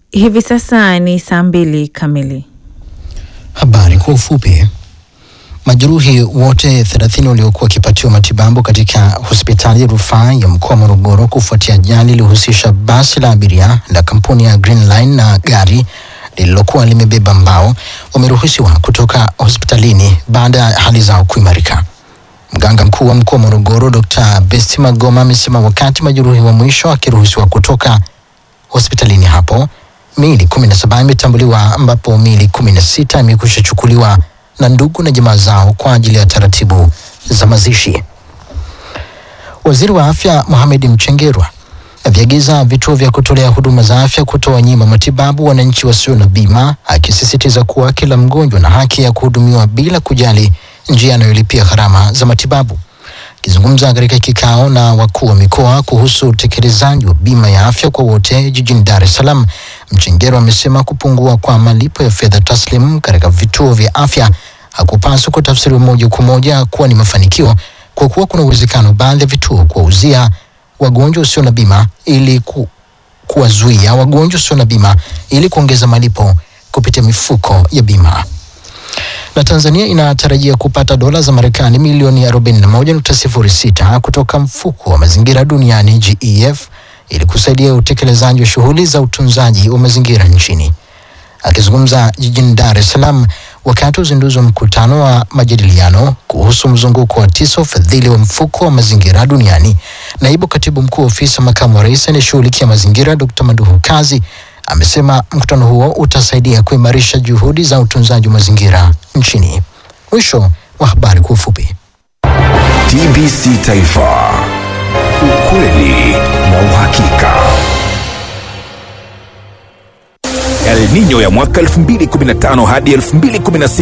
Hivi sasa ni saa mbili kamili. Habari kwa ufupi. Majeruhi wote 30 waliokuwa wakipatiwa matibabu katika hospitali ya rufaa ya mkoa wa Morogoro kufuatia ajali iliyohusisha basi la abiria la kampuni ya Green Line na gari lililokuwa limebeba mbao wameruhusiwa kutoka hospitalini baada ya hali zao kuimarika. Mganga mkuu wa mkoa wa Morogoro Dr. Besti Magoma amesema wakati majeruhi wa mwisho akiruhusiwa kutoka hospitalini hapo miili kumi na saba imetambuliwa ambapo miili kumi na sita imekwisha chukuliwa na ndugu na jamaa zao kwa ajili ya taratibu za mazishi. Waziri wa Afya Mohamed Mchengerwa aviagiza vituo vya kutolea huduma za afya kutowanyima matibabu wananchi wasio na bima, akisisitiza kuwa kila mgonjwa na haki ya kuhudumiwa bila kujali njia anayolipia gharama za matibabu. Akizungumza katika kikao na wakuu wa mikoa kuhusu utekelezaji wa bima ya afya kwa wote jijini Dar es Salaam, Mchengerwa amesema kupungua kwa malipo ya fedha taslim katika vituo vya afya hakupaswi kutafsiriwa moja kwa moja kuwa ni mafanikio, kwa kuwa kuna uwezekano baadhi ya vituo kuwauzia wagonjwa usio na bima ili ku, kuwazuia wagonjwa usio na bima ili kuongeza malipo kupitia mifuko ya bima na Tanzania inatarajia kupata dola za Marekani milioni 41.06 kutoka mfuko wa mazingira duniani GEF ili kusaidia utekelezaji wa shughuli za utunzaji wa mazingira nchini. Akizungumza jijini Dar es Salaam wakati wa uzinduzi wa mkutano wa majadiliano kuhusu mzunguko wa tisa ufadhili wa mfuko wa mazingira duniani, naibu katibu mkuu wa ofisi ya makamu wa rais anayeshughulikia mazingira Dr. Maduhu Kazi amesema mkutano huo utasaidia kuimarisha juhudi za utunzaji wa mazingira nchini. Mwisho wa habari kwa ufupi. TBC Taifa, ukweli na uhakika. El Nino ya mwaka 2015 hadi 2016